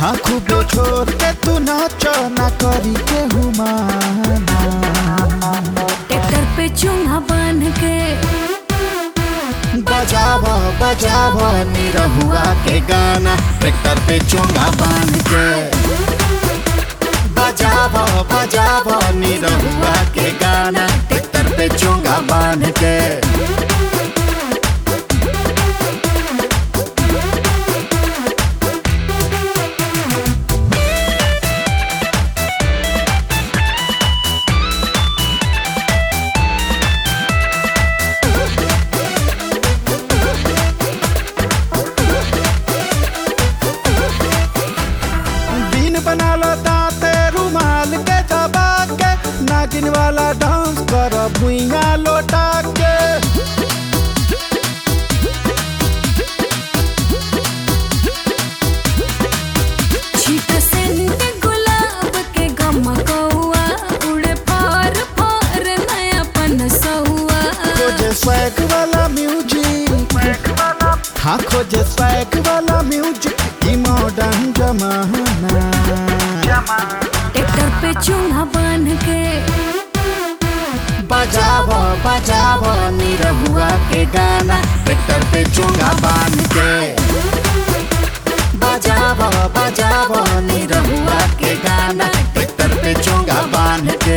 हाँ खूबे छोड़ के तू नाच ना करी के हुमाना ट्रैक्टर पे चूंगा बांध के बजाव बजाव निरहुआ के गाना ट्रैक्टर पे चोंगा बांध के बजाव बजाव निरहुआ के गाना ट्रैक्टर पे चोंगा बांध के दिन बना लो दाते रुमाल के दबा के नागिन वाला डांस कर भुइया लोटा के छीट सेंट गुलाब के गमकौआ उड़े फार फार नयापन सहुआ खोजे स्वैग वाला म्यूजिक हाँ खोजे स्वैग वाला म्यूजिक ई मॉडर्न जमाना ट्रैक्टर पे चूंगा बांध के बजाव बजाव निरहुआ के गाना ट्रैक्टर पे चोंगा बांध के बजाव बजाव निरहुआ के गाना ट्रैक्टर पे चोंगा बांध के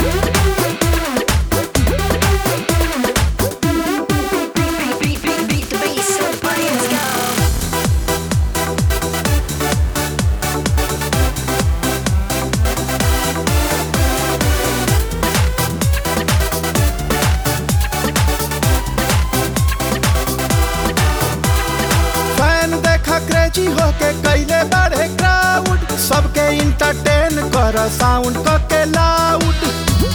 फैन देखा क्रेजी होके कैले बढ़े क्राउड सबके इंटरटेन कर साउंड क के लाउड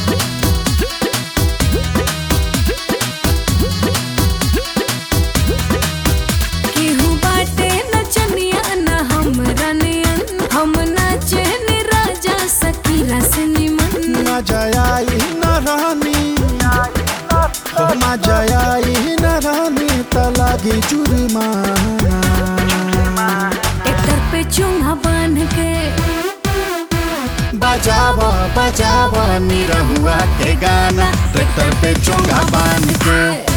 केहू बाटे नचनिया न हमरा नियन हम नाचे नि राजा सकीरा से निमन न जयाई न रानी हो न जयाई न रानी त लागी जुर्माना ट्रैक्टर पे चूंगा बांध के बजाव बजाव निरहुआ के गाना ट्रैक्टर पे चोंगा बांध के